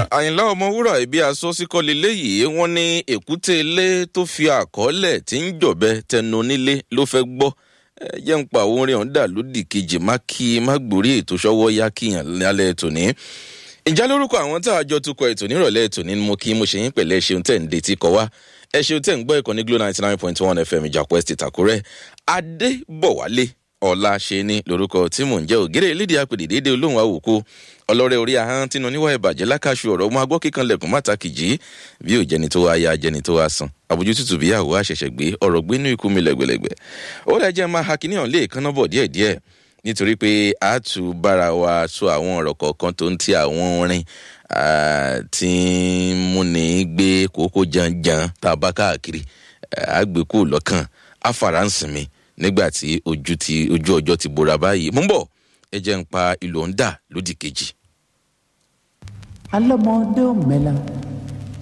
àyìnlá ọmọwúrà ibi asọ́síkọ́lé léyìí wọ́n ní èkúté ilé tó fi àkọọ́lẹ̀ tí ń jọ̀bẹ tẹnu nílé ló fẹ́ gbọ́ jẹ́ ń pa àwọn orin ọ̀hún dà lódì kejì má kí má gbórí ètò ṣọwọ́ yá kíyàn lálẹ́ tòní. ìjà lórúkọ àwọn tá a jọ tukọ̀ ètò nírọ̀lẹ́ tòní ni mo kí mo ṣe yín pẹ̀lẹ́ ṣeun tẹ̀ ń detí kọ wá ẹ ṣeun tẹ̀ ń gbọ́ ìkànnì glo ninety nine point one fm ìjàpọ̀ estate àkúrẹ́ adébọ̀wálé ọ̀la ṣe ni lórúkọ tí mò ń jẹ́ ògèrè elédè apèdè déédéé olóhùn àwòkó ọlọ́rẹ́ orí ahọ́n tínú níwá ìbàjẹ́ lákàṣù ọ̀rọ̀ ọmọ agbọ́ kíkan lẹ̀kùn mátàkì jí bí ò jẹni tó wá ya jẹni tó wá san àbójú tútù bí àwọ̀ àṣẹ̀ṣẹ̀ gbé ọ̀rọ̀ gbé inú ikú mi lẹ̀gbẹ̀lẹ̀gbẹ̀ ó lẹ́ jẹ́ máa hakini hàn lé ìkànnà bọ̀ díẹ̀díẹ̀ nítorí pé a tù bára wa sọ àwọn ọ̀rọ̀ kọ̀ọ̀kan tó ń ti àwọn orin tí ń múni gbé kókó janjan tá a bá káàkiri àgbékù lọ́kàn àfàràǹsìnmi nígbà tí ojú ti ojú ọjọ́ ti bora báyìí mú bọ̀ ẹ jẹ́ ń pa ìlò ń dà lódì kejì. alọ́mọdé ò mẹ́la